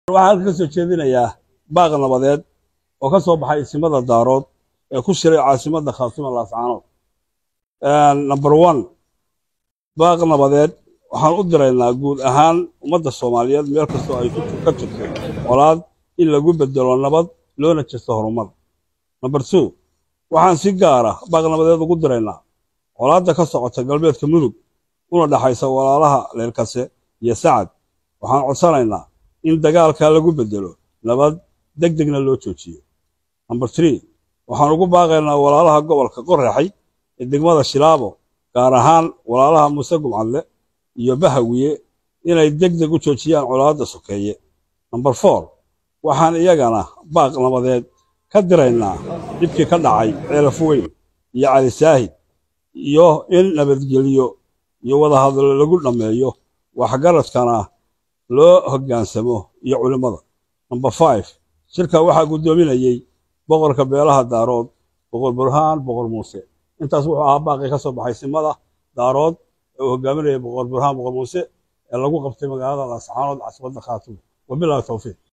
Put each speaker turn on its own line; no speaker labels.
waxaan halka ka soo jeedinayaa baaq nabadeed oo ka soo baxay isimada daarood ee ku shiray caasimadda khaasima laascaanood number one baaq nabadeed waxaan u diraynaa guud ahaan ummadda soomaaliyeed meel kastoo ay ka jirto colaad in lagu bedelo nabad loona jesto horumar number two waxaan si gaara baaq nabadeed ugu diraynaa colaadda ka socota galbeedka mudug una dhaxaysa walaalaha leelkase iyo sacad waxaan codsanaynaa in dagaalka lagu bedelo nabad deg degna loo joojiyo number tree waxaan ugu baaqaynaa walaalaha gobolka qoraxay ee degmada shilaabo gaar ahaan walaalaha muuse gumcadle iyo bahawiye inay deg deg u joojiyaan colaadda sokeeye number four waxaan iyagana baaq nabadeed ka diraynaa dhibkii ka dhacay ceelaf weyn iyo cali saahid iyo in nabadgelyo iyo wadahadlo lagu dhammeeyo waxgaradkana loo hoggaansamo iyo culimmada number five shirka waxaa guddoominayey boqorka beelaha daarood boqor burhaan boqor muuse intaas wuxuu ahaa baaqii ka soo baxay simada daarood ee uu hogaaminayay boqor burhaan boqor muuse ee lagu qabtay magaalada laascaanood casbadda khaatumo wabilahi towfiiq